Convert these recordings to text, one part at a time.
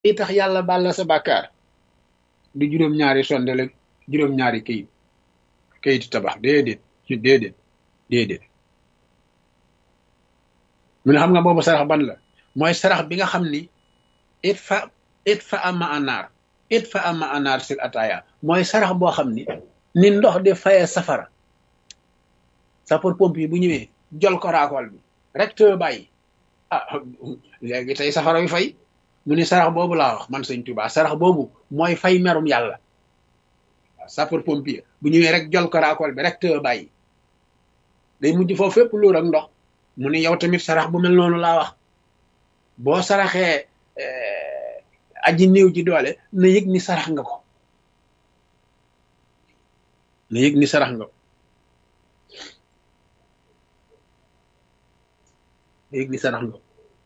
yi tax yàlla baal la sa bàkkaar du juróom-ñaari sondel ak juróom-ñaari kayit kayitu tabax déedéet ci déedéet déedéet mu ne xam nga boobu sarax ban la mooy sarax bi nga xam ni it fa it fa ama anaar it fa ama anaar sil ataaya mooy sarax boo xam ni ni ndox di fayee safara sapeur pompier bu ñëwee jol ko raakool bi rek te bàyyi ah léegi tey safara wi fay mu ni sarax boobu laa wax man sëñ Tuubaa sarax boobu mooy fay merum yàlla waaw sapeur pompier bu ñëwee rek jol ko raakool bi rek te bàyyi day mujj foofu fépp luur ak ndox mu ni yow tamit sarax bu mel noonu laa wax boo saraxee aji néew ji doole na yëg ni sarax nga ko na yëg ni sarax nga ko na yëg ni sarax nga ko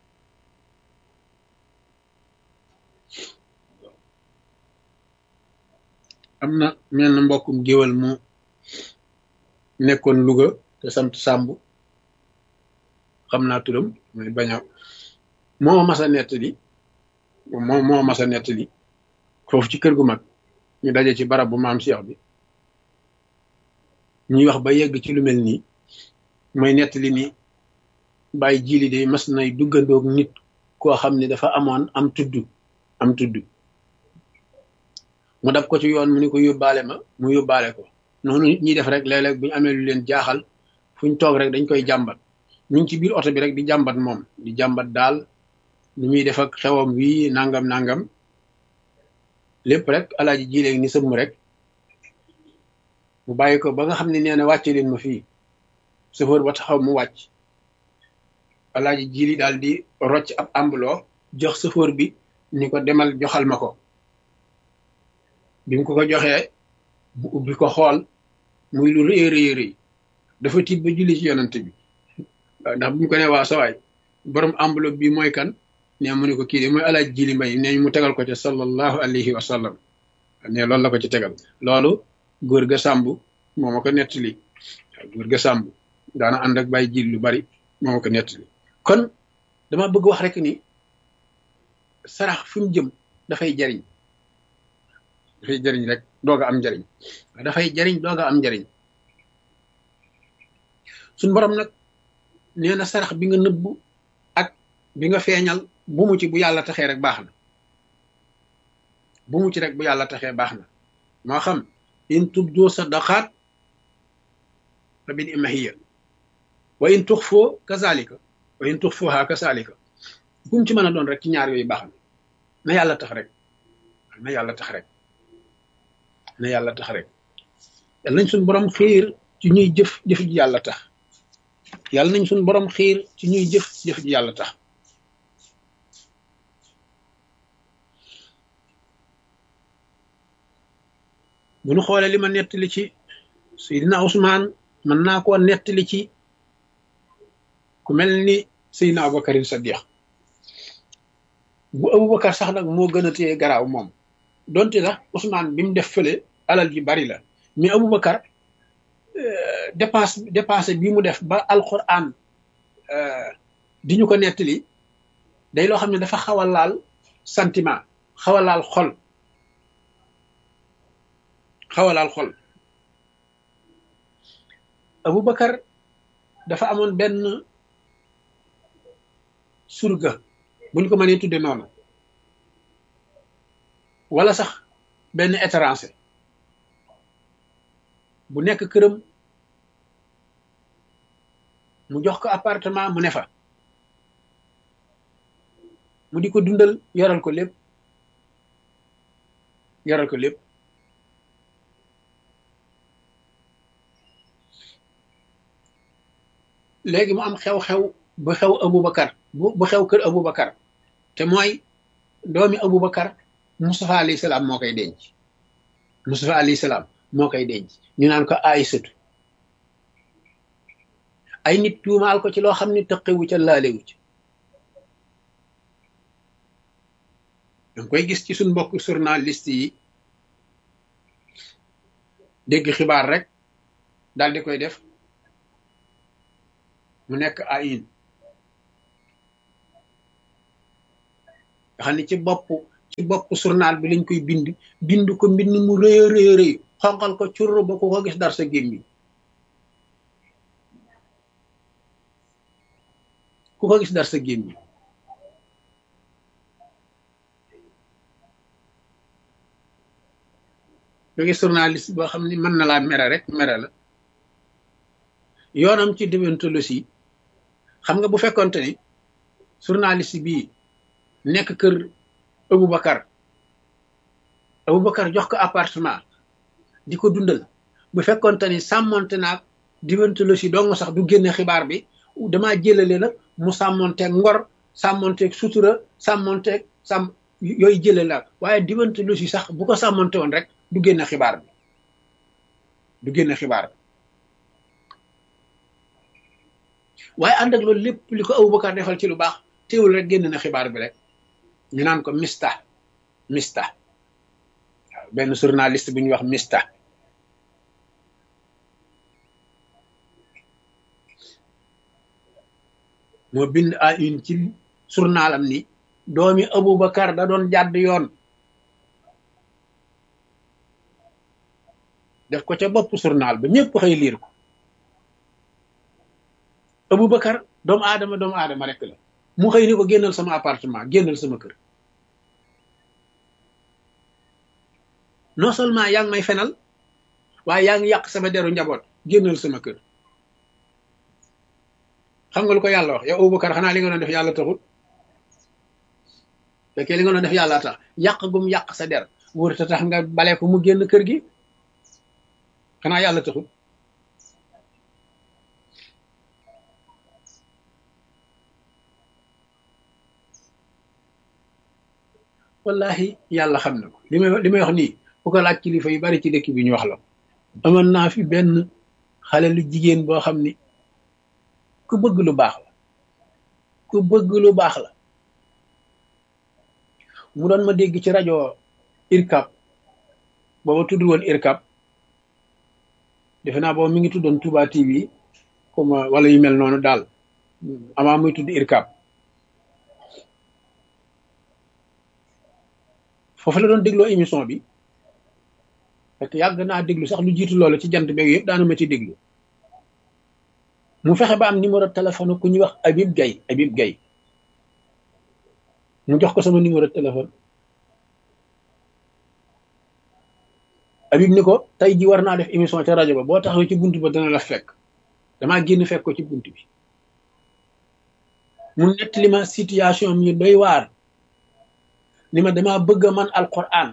am na mel na mbokkum géwal mu nekkoon Louga te sant Sàmb xam naa turam mooy bañ a moo mas a nettali moo moo mas a nettali foofu ci kër gu mag ñu daje ci barab bu maam Cheikh bi ñuy wax ba yegg ci lu mel nii mooy nettali ni bàyyi jili de mas nay duggandoog nit koo xam ne dafa amoon am tudd am tudd mu dab ko ci yoon mu ni ko yóbbaale ma mu yóbbaale ko noonu nit ñi def rek léeg-léeg bu ñu amee lu leen jaaxal fu ñu toog rek dañ koy jàmbat ñu ngi ci biir oto bi rek di jàmbat moom di jàmbat daal ni muy def ak xewam wii nangam nangam lépp rrek alaaji jileeg ni sëmm rek mu bàyyi ko ba nga xam ne nee na wàcce leen ma fii chauffeur ba taxaw mu wàcc alaaji jili daal di rocc ab ambuloo jox chauffeur bi ni ko demal joxal ma ko bi mu ko ko joxee mu ubbi ko xool muy lu rëy rëy rëy dafa tiit ba julli ci yonant bi ndax bu ñu ko ne waa sawaay borom enveloppe bi mooy kan ne mu ne ko kii de mooy alaaj jili mbay ne mu tegal ko ca sallallahu alayhi wa sallam ne loolu la ko ci tegal loolu góor ga sàmb moo ma ko nettali waaw góor ga sàmb daana ànd ak bàyyi jil lu bari moo ma ko nettali kon dama bëgg wax rek ni sarax fi mu jëm dafay jariñ dafay jariñ rek doog a am njariñ dafay jariñ doog a am njariñ suñ borom nag nee na sarax bi nga nëbbu ak bi nga feeñal bu mu ci bu yàlla taxee rek baax na bu mu ci rek bu yàlla taxee baax na moo xam in tubdu sadaqaat fa bil imahiya wa in tux foo kazalika wa in tux fooha kazalika bu mu ci mën a doon rek ci ñaar yooyu baax na na yàlla tax rek na yàlla tax rek na yàlla tax rek yàlla nañ suñ borom xiir ci ñuy jëf jëf ji yàlla tax yàlla nañ suñ borom xiir ci ñuy jëf jëf ji yàlla tax bu ñu xoolee li ma nettali ci Seydina Ousmane mën naa koo nettali ci ku mel ni Seydina Aboubacar Sadiq bu Aboubacar sax nag moo gën a téye garaaw moom donte sax Ousmane bi mu def fële alal ji bari la mais Aboubacar dépense dépense bi mu def ba alquran di ñu ko nettali day loo xam ne dafa xaw a laal sentiment xaw a laal xol xaw a laal xol Aboubacar dafa amoon benn surga bu ñu ko mënee tudde noonu wala sax benn étranger bu nekk këram mu jox ko appartement mu ne fa mu di ko dundal yoral ko lépp yoral ko lépp léegi mu am xew-xew bu xew Aboubacar bu bu xew kër Aboubacar te mooy doomi Aboubacar Moustapha alayhi salaam moo koy denc Moustapha alayhi salaam moo koy denc ñu naan ko Aysatu ay nit tuumaal ko ci loo xam ne tëqewu ca laalewu ca danga koy gis ci suñ mbokk journaliste yi dégg xibaar rek daal di koy def mu nekk ayin nga xam ne ci bopp ci bopp journal bi lañ koy bind bind ko mbind mu rëy a rëy rëy xonqal ko curr ba ku ko gis dar sa gémmiñ ku ko gis dar sa gémmiñ nga gis journaliste boo xam ni mën na laa mere rek mere la yoonam ci déontologie xam nga bu fekkonte ni journaliste bii nekk kër Aboubacar Aboubacar jox ko appartement di ko dundal bu fekkonte ni sàmmonte naag déontologie dong sax du génne xibaar bi damaa jëlale nag mu sàmmonteeg ngor sàmmonteeg sutura sàmmonteeg sàmm yooyu jëlale la waaye déontologie sax bu ko sàmmonte woon rek du génne xibaar bi du génne xibaar bi waaye ànd ak loolu lépp li ko Aboubacar defal ci lu baax teewul rek génn na xibaar bi rek ñu naan ko mista mista waaw benn journaliste bu ñuy wax mista moo bind à une ci journalam ni doomi Aboubacar da doon jàdd yoon def ko ca bopp journal ba ñëpp xëy liir ko Aboubacar doomu aadama doomu aadama rek la mu xëy ni ko génnal sama appartement génnal sama kër non seulement yaa ngi may fenal waaye yaa ngi yàq sama deru njaboot génnal sama kër xam nga lu ko yàlla wax yow Aboubacar xanaa li nga doon def yàlla taxul fekkee li nga doon def yàlla tax yàq gum yàq sa der wër ta tax nga bale ko mu génn kër gi xanaa yàlla taxul wallahi yàlla xam na ko li may li may wax nii bu ko laaj kilifa yu bari ci dëkk bi ñu wax la amoon naa fi benn xale lu jigéen boo xam ni ku bëgg lu baax la ku bëgg lu baax la mu doon ma dégg ci rajo irkab booba tudd woon irkab defe naa booba mi ngi tuddoon Touba TV comme wala yu mel noonu daal amaa muy tudd irkab foofu la doon dégloo émission bi parce que yàgg naa déglu sax lu jiitu loolu ci jant beeg yëpp daana ma ci déglu mu fexe ba am numéro téléphone ku ñuy wax Habib Gaye Habib Gaye mu jox ko sama numéro téléphone Habib ni ko tey ji war naa def émission ca rajo ba boo taxawee ci bunt ba dana la fekk damaa génn fekk ko ci bunt bi mu nettali ma situation mi doy waar ni ma dama bëgg a man alquran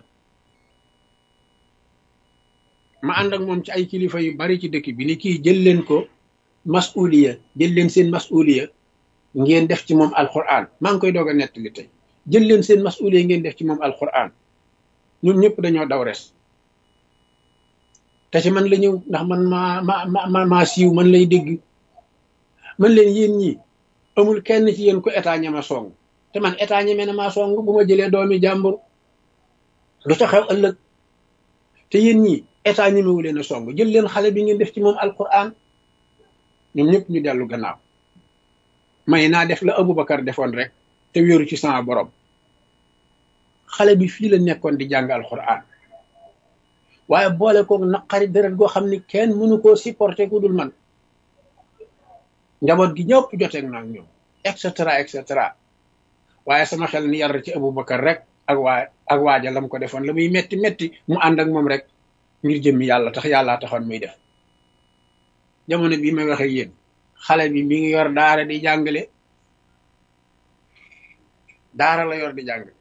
ma ànd ak moom ci ay kilifa yu bari ci dëkk bi ni kii jël leen ko masuliya jël leen seen masuliya ngeen def ci moom alquran maa ngi koy doog a nettali tey jël leen seen masuliya ngeen def ci moom alquran ñun ñëpp dañoo daw res te ci man la ñëw ndax man maa ma ma maa siiw man lay dégg man leen yéen ñi amul kenn ci yéen ko état ñama song te man état ñeme na maa song bu ma jëlee doomi jàmbur lu ca xew ëllëg te yéen ñi état ñemewu leen a song jël leen xale bi ngeen def ci moom alquran ñoom ñëpp ñu dellu gannaaw may naa def la Aboubacar defoon rek te wéeru ci sama borom xale bi fii la nekkoon di jàng alquran waaye boole koog naqari deret goo xam ni kenn mënu koo supporter ku dul man njaboot gi ñëpp joteeg naa ñoom et cetera et cetera waaye sama xel ni yar ci Aboubacar rek ak waa ak waaja lam ko defoon la muy metti metti mu ànd ak moom rek ngir jëmmi yàlla tax yàllaa taxoon muy def jamono bii may waxe yéen xale bi mi ngi yor daara di jàngale daara la yor di jàngale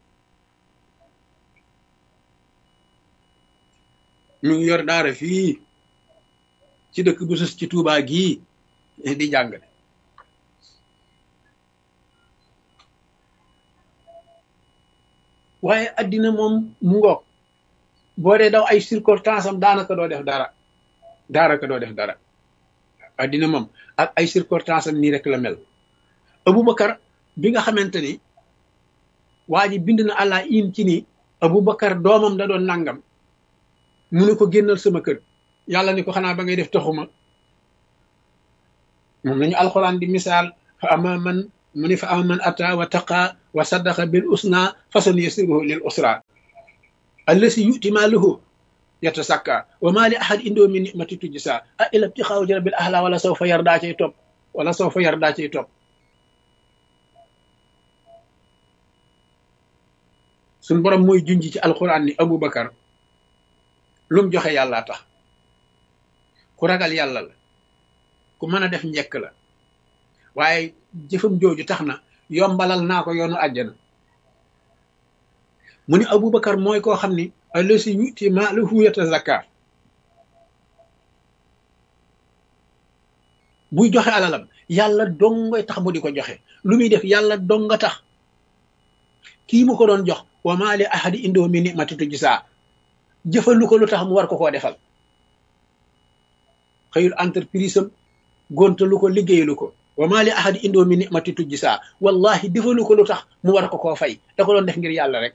mi ngi yor daara fii ci dëkk bu sus ci Tuubaa gii di jàngale waaye addina moom mu ngoog boo dee daw ay circonstance am daanaka doo def dara daanaka doo def dara addina moom ak ay circonstance am nii rek la mel Aboubacar bi nga xamante ni waa ji bind na àlla in ci ni Aboubacar doomam da doon nangam mu ne ko génnal sama kër yàlla ni ko xanaa ba ngay def taxuma moom lañu alxuraan di misaal fa ama man mu ni fa ama man ata wa taqa wa saddaqa bil usna fasan yasiruhu lil usra allasi yuti maaluhu yatasakka wa ma li ahad indoo min nimati tujsa a ila ibtixaaw jarabil ahla wala sawfa yardaa cay topp wala sawfa yardaa cay topp suñ borom mooy junj ci alquran ni aboubacar lum joxe yàlla tax ku ragal yàlla la ku mën a def njekk la waaye jëfam jooju tax na yombalal naa ko yoonu àjjana mu ni aboubacar mooy koo xam ni allasi yuti maalahu yatazakka buy joxe alalam yàlla dongoy tax mu di ko joxe lu muy def yàlla donga tax kii mu ko doon jox wa maa li ahadi indoo mi nimati tujsaa jëfalu ko lu tax mu war ko koo defal xëyul entreprise am gontalu ko liggéeyalu ko wa maa li ahadi indoo mi nimati tujsaa wallahi defalu ko lu tax mu war ko koo fay da ko doon def ngir yàlla rek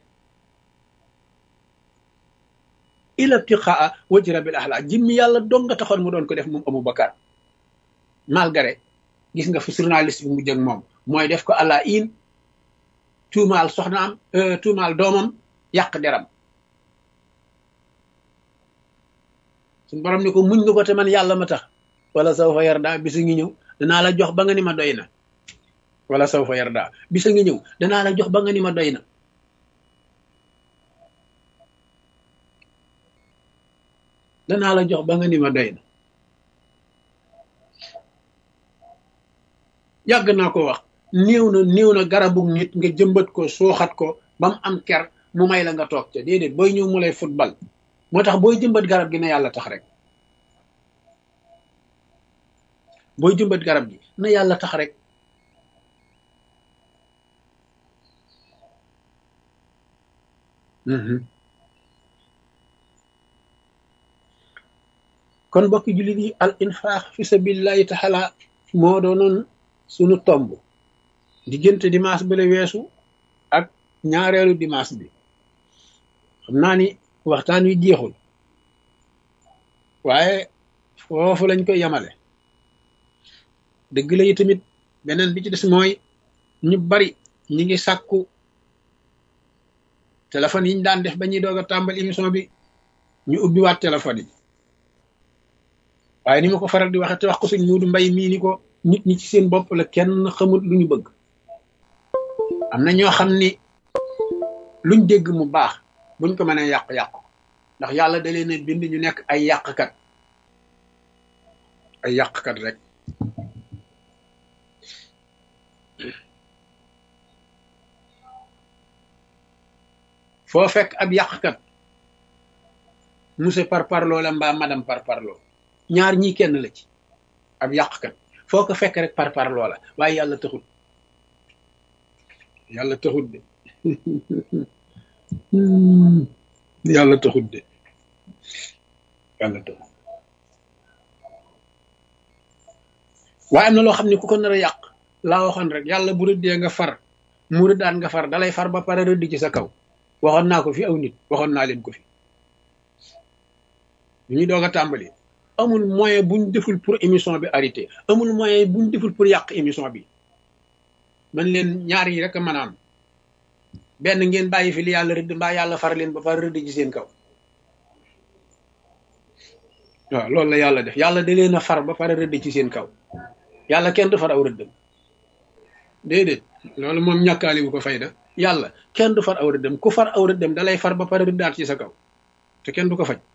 ila ibtiqaa wajhi rabbil ahla jimmi yàlla dong nga taxoon mu doon ko def moom Aboubacar malgré gis nga fi journaliste bi mu jëg moom mooy def ko àla in tuumaal soxnaam tuumaal doomam yàq deram suñ borom ni ko muñ nga ko te man yàlla ma tax wala saw fa yarda bisa ngi ñëw danaa la jox ba nga ni ma doy na wala saw fa yarda bisa ngi ñëw danaa la jox ba nga ni ma doy na danaa la jox ba nga ni ma doy na yàgg naa ko wax néew na néew na garabu nit nga jëmbat ko sooxat ko ba mu am ker mu may la nga toog ca déedéet booy ñëw mu lay football moo tax booy jëmbat garab gi na yàlla tax rek booy jëmbat garab gi na yàlla tax rek kon mbokki jullit yi al infaq fi sabilillahi taala moo doonoon sunu tomb diggante dimanche bi la weesu ak ñaareelu dimanche bi xam naa ni waxtaan wi jeexul waaye foofu lañ koy yamale dëgg la yi tamit beneen bi ci des mooy ñu bari ñi ngi sàkku téléphone yi ñu daan def ba ñuy doog a tàmbali émission bi ñu ubbiwaat téléphone yi waaye ni ma ko faral di waxe te wax ko suñ muudu mbay mii ni ko nit ñi ci seen bopp la kenn xamut lu ñu bëgg am na ñoo xam ni luñ dégg mu baax buñ ko mënee yàq-yàq ndax yàlla da leen a bind ñu nekk ay yàqkat ay yàqkat rek foo fekk ab yàqkat monsieur par parloo la mbaa madame par parloo ñaar ñii kenn la ci ab yàqkat foo ko fekk rek par par loola waaye yàlla taxut yàlla taxut de yàlla taxut de yàlla taxut waaye am na loo xam ne ku ko nar a yàq laa waxoon rek yàlla bu rëddee nga far mu rëddaan nga far dalay far ba pare rëdd ci sa kaw waxoon naa ko fi aw nit waxoon naa leen ko fi ñu ñuy doog a tàmbali amul moyen buñ deful pour émission bi arrêté amul moyen buñ deful pour yàq émission bi man leen ñaar yi rek a mën a am benn ngeen bàyyi fi li yàlla rëdd mbaa yàlla far leen ba far rëdd ci seen kaw waaw loolu la yàlla def yàlla da leen a far ba pare rëdd ci seen kaw yàlla kenn du far aw rëddam déedéet loolu moom ñàkkaali bu ko fayda yàlla kenn du far aw rëddam ku far aw rëddam da lay far ba pare rëddaat ci sa kaw te kenn du ko faj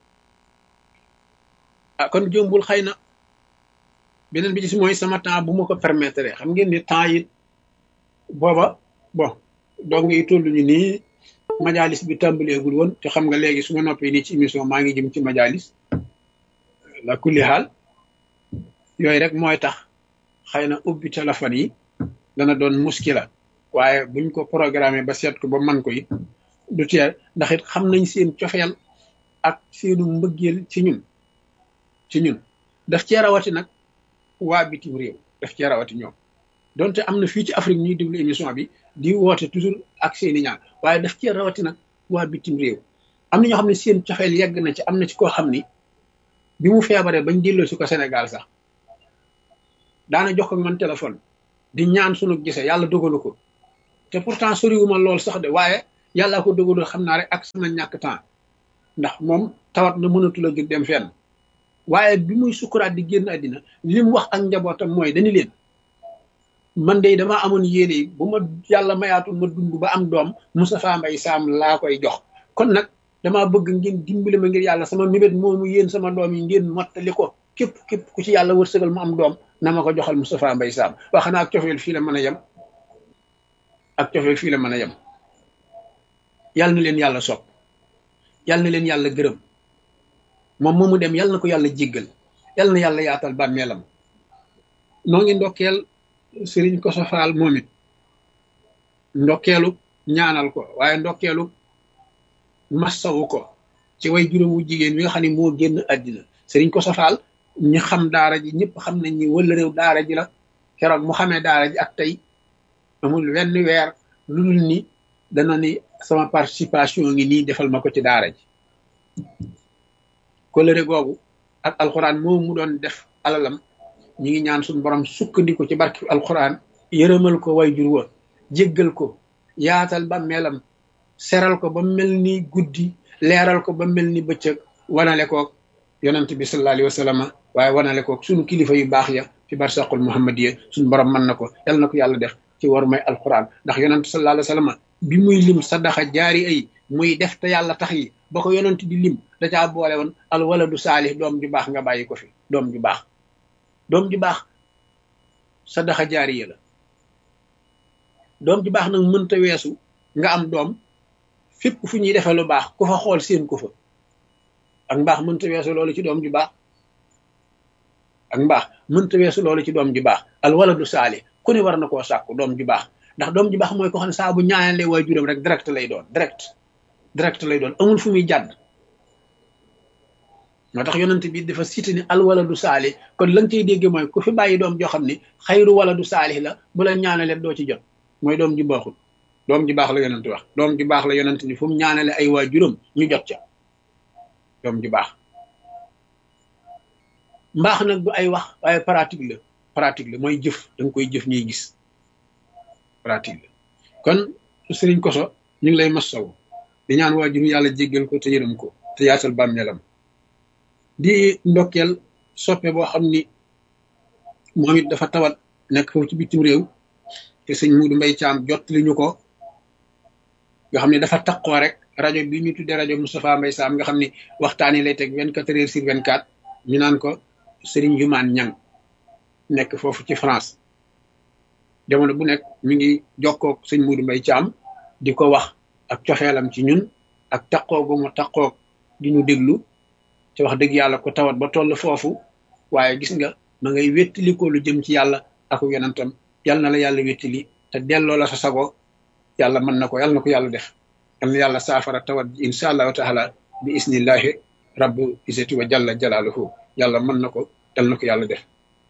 ah kon jombul xëy na beneen bi ci mooy sama temps bu ma ko permettre xam ngeen ni temps yi booba bon donc yi toll ñu nii majalis bi tàmbaleegul woon te xam nga léegi su ma noppee nii ci émission maa ngi jëm ci majalis la kulli xaal yooyu rek mooy tax xëy na ubbi téléphone yi dana doon muskila waaye buñ ko programmé ba seet ko ba man ko it du teel ndax it xam nañ seen cofeel ak seenu mbëggeel ci ñun ci ñun daf cee rawati nag waa bitim réew daf cee rawati ñoom donte am na fii ci Afrique ñuy déglu émission bi di woote toujours ak seeni ñaan waaye daf cee rawati nag waa bitim réew am na ñoo xam ne seen cofeel yegg na ci am na ci koo xam ni bi mu feebaree bañ delloo si ko Sénégal sax daana jox ko man téléphone di ñaan sunu gisee yàlla dogalu ko te pourtant soriwuma lool sax de waaye yàllaa ko dogalul xam naa rek ak sama ñàkk temps ndax moom tawat na mënatul a jóg dem fenn waaye bi muy sukuraat di génn àddina li mu wax ak njabootam mooy dañu leen man de damaa amoon yéene yi bu ma yàlla mayaatul ma dund ba am doom Moustapha Mbaye Sam laa koy jox kon nag damaa bëgg ngeen dimbali ma ngir yàlla sama mébét moomu yéen sama doom yi ngeen mottali ko képp képp ku ci yàlla wërsëgal mu am doom na ma ko joxal Moustapha Mbaye Sam wax na ak cofeel fii la mën a yem ak cofeel fii la mën a yem yàlla na leen yàlla sopp yàlla na leen yàlla gërëm moom moomu dem yàlla na ko yàlla jéggal yàlla na yàlla yaatal bàmmeelam noo ngi ndokkeel sëriñ ko sofaal moom it ndokkeelu ñaanal ko waaye ndokkeelu massawu ko ci way juróomu jigéen wi nga xam ne moo génn àddina sëriñ ko sofaal ñi xam daara ji ñëpp xam nañ ni wala réew daara ji la keroog mu xamee daara ji ak tey amul wenn weer lu dul ni dana ni sama participation ngi nii defal ma ko ci daara ji kolëre googu ak alxuraan moom mu doon def alalam ñi ngi ñaan suñu borom sukkandiku ci barki alxuraan yërëmal ko way jur wa jéggal ko yaatal ba melam seral ko ba mel ni guddi leeral ko ba mel ni bëccëg wanale koog yonent bi sallallahu alayhi wa sallam waaye wanale koog suñu kilifa yu baax ya fi barsaqul muhammadiya suñu borom mën na ko yal na ko yàlla def ci war may alxuraan ndax yonent sallallahu alayhi wa sallam bi muy lim sadaxa jaari ay muy def te yàlla tax yi ba ko yonent di lim da caa boole woon al waladu saalih doom ju baax nga bàyyi ko fi doom ju baax doom ju baax sadaxa jaariya la doom ju baax nag mënta weesu nga am doom fépp fu ñuy defee lu baax ku fa xool seen ko fa ak mbaax mënta weesu loolu ci doom ju baax ak mbaax mënta weesu loolu ci doom ju baax al waladu saalih ku ne war na koo sàkku doom ju baax ndax doom ju baax mooy ko xam ne saa bu ñaanalee waajuram rek direct lay doon direct direct lay doon amul fu muy jàdd moo tax yonent bi dafa cité ni al waladu saalih kon la nga cay dégge mooy ku fi bàyyi doom joo xam ne xayru waladu saalih la bu la ñaanalee doo ci jot mooy doom ji baaxul doom ji baax la yonent wax doom ji baax la yonent ni fu mu ñaanale ay waajuram ñu jot ca doom ji baax mbaax nag du ay wax waaye pratique la pratique la mooy jëf da nga koy jëf ñuy gis pratique la kon sëriñ koso ñu ngi lay massaw di ñaan waajur yàlla jéggal ko te yërëm ko te yaatal bàmmeelam di ndokkeel soppe boo xam ni moom it dafa tawat nekk foofu ci bitim réew te sëñ Muudu Mbay Caam jot li ñu ko nga xam ne dafa taqoo rek rajo bi ñu tuddee rajo Moustapha Mbay Saam nga xam ni waxtaan yi lay teg vingt quatre heures sur vingt quatre ñu naan ko sëriñ Jumaan Ñang nekk foofu ci France jamono bu nekk mi ngi jokkoog sëñ Muudu Mbay Caam di ko wax ak coxeelam ci ñun ak taqoo gu mu taqoog di ñu déglu ci wax dëgg yàlla ko tawat ba toll foofu waaye gis nga ma ngay wéttali ko lu jëm ci yàlla ak yonentam yal na la yàlla wéttali te delloo la sa sago yàlla mën na ko yàlla na ko yàlla def yal na yàlla saafara tawat ji insha allahu taala bi isnillahi rabbu isati wa jalla jalaaluhu yàlla mën na ko yal na ko yàlla def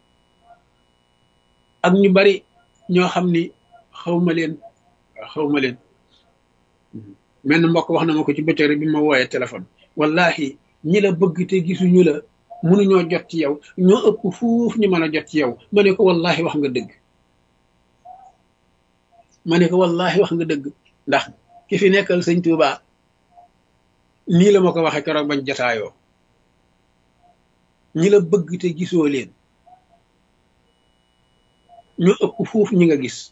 ak ñu bari ñoo xam ni xawma leen xawma leen menn mbokk wax na ma ko ci bëccëg bi ma wooyee téléphone wallahi ñi la bëgg te gisuñu la mënuñoo jot ci yow ñoo ëpp fuuf ñu mën a jot ci yow ma ne ko wallahi wax nga dëgg ma ne ko wallahi wax nga dëgg ndax ki fi nekkal sëñ Tuuba nii la ma ko waxee keroog bañ jotaayoo ñi la bëgg te gisoo leen ñoo ëpp fuuf ñi nga gis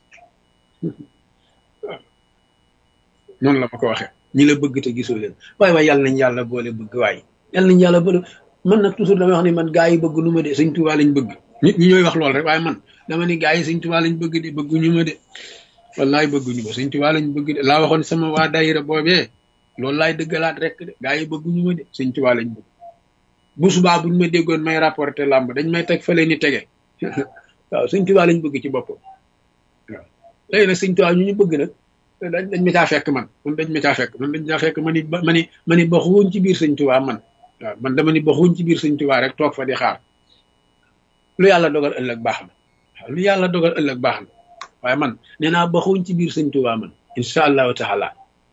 noonu la ma ko waxee ñi la bëgg te gisoo leen waaye waaye yàlla nañ yàlla boole bëgg waaye yàlla nañ yàlla boole man nag toujours damay wax ni man gaa yi bëgg nu ma de sëñ Tuuba lañ bëgg nit ñi ñooy wax lool rek waaye man dama ni gaa yi sëñ Tuuba lañ bëgg de bëgguñu ma de wallaay bëgguñu ma sëñ Tuuba lañ bëgg de laa waxoon sama waa daayira boobee loolu laay dëggalaat rek de gaa yi bëgguñu ma de sëñ Tuuba lañ bëgg bu subaa buñ ma déggoon may rapporté làmb dañ may teg fële ni tege waaw sëñ Tuuba lañ bëgg ci boppam waaw léegi nag sëñ Tuuba ñu ñu bëgg nag dañ dañ ma caa fekk man man dañ ma caa fekk man dañ caa fekk ma ni ma ni ma ni baxuwuñ ci biir sëñ Tuuba man waaw man dama ni baxuwuñ ci biir sëñ Tuuba rek toog fa di xaar lu yàlla dogal ëllëg baax na waaw lu yàlla dogal ëllëg baax na waaye man nee naa baxuwuñ ci biir sëñ Tuuba man incha allahu taala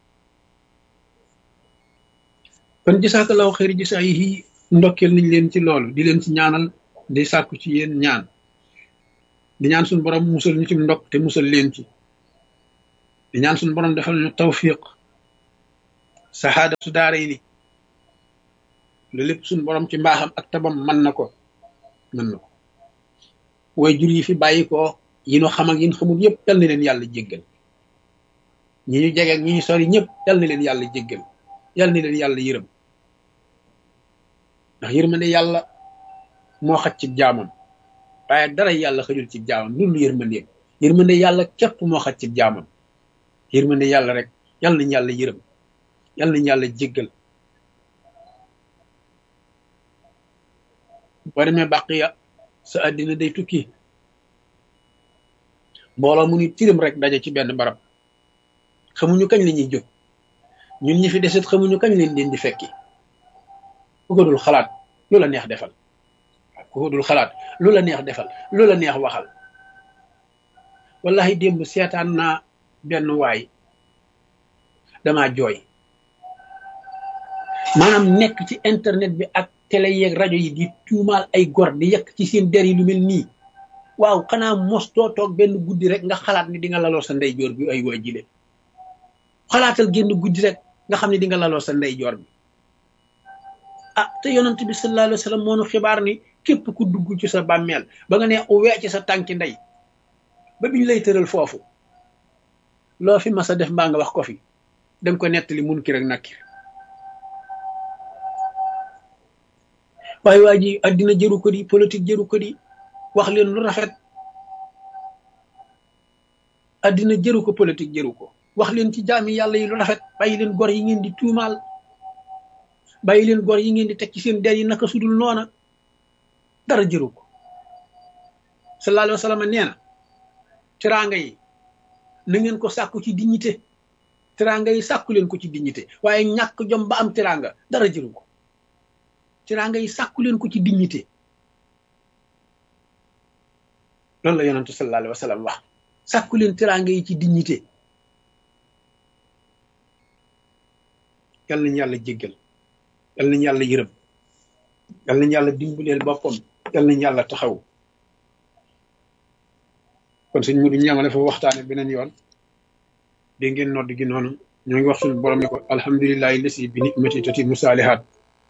kon jisaakallahu xëyri jisaa yi ndokkeel nañ leen ci loolu di leen ci ñaanal di sàkku ci yéen ñaan di ñaan suñu borom musal ñu ci ndokk te musal leen ci di ñaan suñu borom defal ñu tawfiq saxaada su daara yi ni lu lépp suñu borom ci mbaaxam ak tabam mën na ko mën na ko way jur yi fi bàyyi ko yi nu xam ak yi nu xamul yëpp yal na leen yàlla jéggal ñi ñu jege ak ñi ñu sori ñëpp yal na leen yàlla jéggal yal na leen yàlla yërëm ndax yërmande yàlla moo xaj ci jaamam waaye dara yàlla xajul ci jaamam loolu yërmandeem yërmande yàlla képp moo xaj ci jaamam yërmande yàlla rek yal nañ yàlla yërëm yal nañ yàlla jéggal boo demee bàqiya sa àddina day tukki mbooloo mu ni tirim rek daje ci benn barab xamuñu kañ la ñuy jóg ñun ñi fi deset xamuñu kañ leen leen di fekki ku ko dul xalaat lu la neex defal ku ko dul xalaat lu la neex defal lu la neex waxal wallahi démb seetaan naa benn waay damaa jooy maanaam nekk ci internet bi ak télé yeeg rajo yi di tuumaal ay gor di yekk ci seen der yi lu mel nii waaw xanaa mos too toog benn guddi rek nga xalaat ni di nga laloo sa ndeyjoor bi ay waa jile xalaatal génn guddi rek nga xam ne di nga laloo sa ndeyjoor bi ah te yonent bi sallallahu alayhi wa sallam moonu xibaar ni képp ku dugg ci sa bàmmeel ba nga ne wee ci sa tànki ndey ba biñ lay tëral foofu loo fi mas a def mbaa nga wax ko fi danga ko nettali mun ki rek nakkir waaye waa ji addina jëru ko di politique jëru ko di wax leen lu rafet addina jëru ko politique jëru ko wax leen ci jaami yàlla yi lu rafet bàyyi leen gor yi ngeen di tuumaal bàyyi leen gor yi ngeen di teg ci seen der yi naka sudul noona dara jëru ko sallallahu alayhi wa sallam nee na teraanga yi na ngeen ko sàkku ci dignité teraanga yi sàkku leen ko ci dignité waaye ñàkk jom ba am teraanga dara jëru ko teraanga yi sàkku leen ko ci dignité loolu la yonentu sallallahu alayhi wa sallam wax sàkku leen teraanga yi ci dignité yal nañu yàlla jéggal yal nañu yàlla yërëm yal nañu yàlla dimbaleel boppam yal nañu yàlla taxaw kon sëñ mu du ñamale fa waxtaane beneen yoon dégg ngeen nodd gi noonu ñoo ngi wax suñu borom ne ko alhamdulillahi lasi bi nicmati tatimu saalihaat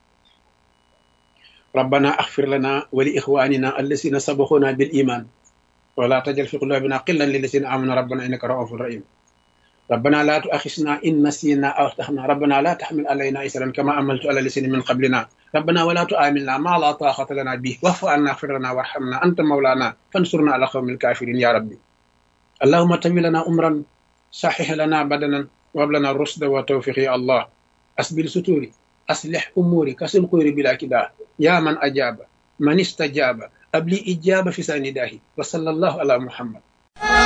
ربنا اغفر لنا ولإخواننا الذين سبقونا بالإيمان ولا تجعل في قلوبنا قلا للذين آمنوا ربنا إنك رؤوف رحيم ربنا لا تؤاخذنا إن نسينا أو أخطأنا ربنا لا تحمل علينا إسرا كما عملت على الذين من قبلنا ربنا ولا تؤاملنا ما لا طاقة لنا به واعف عنا اغفر لنا وارحمنا أنت مولانا فانصرنا على قوم الكافرين يا ربي اللهم تمي لنا أمرا صحح لنا بدنا وهب لنا الرشد والتوفيق يا الله أسبل ستوري أصلح أموري كسنقوري بلا كدا يا من أجاب من استجاب أبلي إجابة في سنداه وصلى الله على محمد